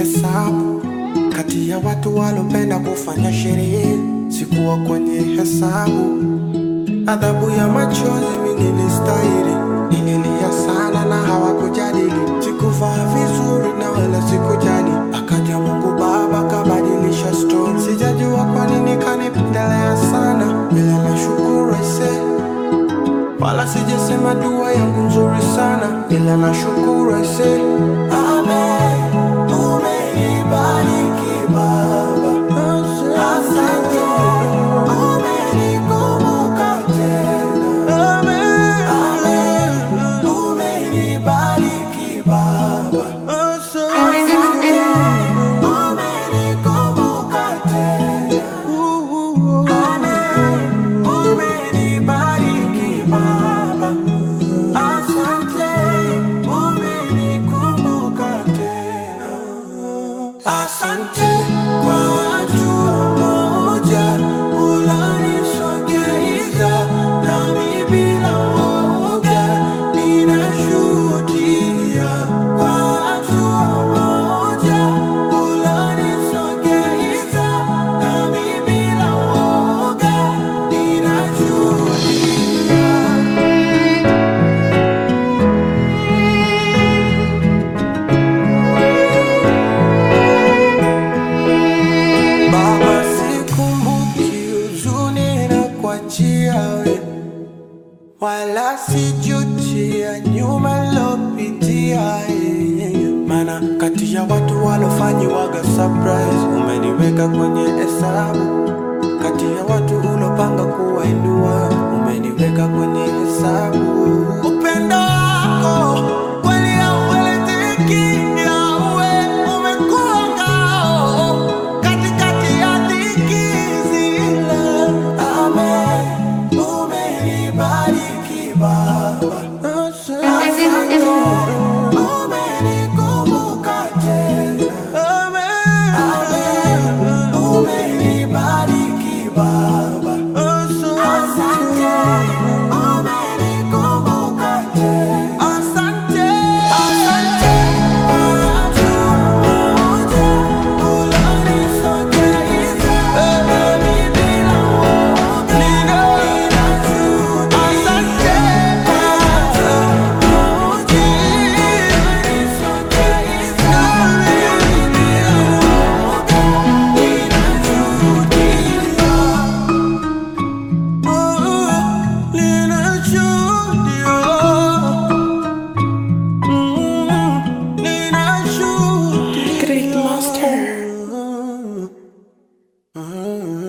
hesabu kati ya watu walopenda kufanya sherehe, sikuwa kwenye hesabu. Adhabu ya machozi mimi nilistahili, nililia sana na hawakujadili. Sikuvaa vizuri na wala sikujali, akaja Mungu Baba kabadilisha story. Sijajua kwa nini kanipendelea sana, ila nashukuru aisee wala sijasema dua yangu nzuri sana, ila nashukuru aise. Amen, umenibariki Baba, asante, umenikumbuka tena. Amen, umenibariki Baba, asante, umenikumbuka tena. Amen, umenibariki Baba, asante, umenikumbuka tena. Asante kwa watu moja unanisogeza nami bila woga ninashuhudia kwa watu moja unanisogeza nami bila woga ninashuhudia Baba, sikumbuki huzuni na kuachia we, wala sijuti ya nyuma lopitia yeye. Mana kati ya watu walofanyiwaga surprise, umeniweka kwenye hesabu. Kati ya watu ulopanga kuwainua, umeniweka kwenye hesabu. Upendo wako kweli hauelezeki, yawe umekuwa ngao katikati ya dhiki zile. Amen, umenibariki Baba, asante, umenikumbuka tena. Amen, umenibariki Baba, asante, umenikumbuka tena. Asante, asante, watu moja unanisogeza nami bila woga ninashuhudia. Asante, watu moja unanisogeza nami bila woga ninashuhudia. Great Master.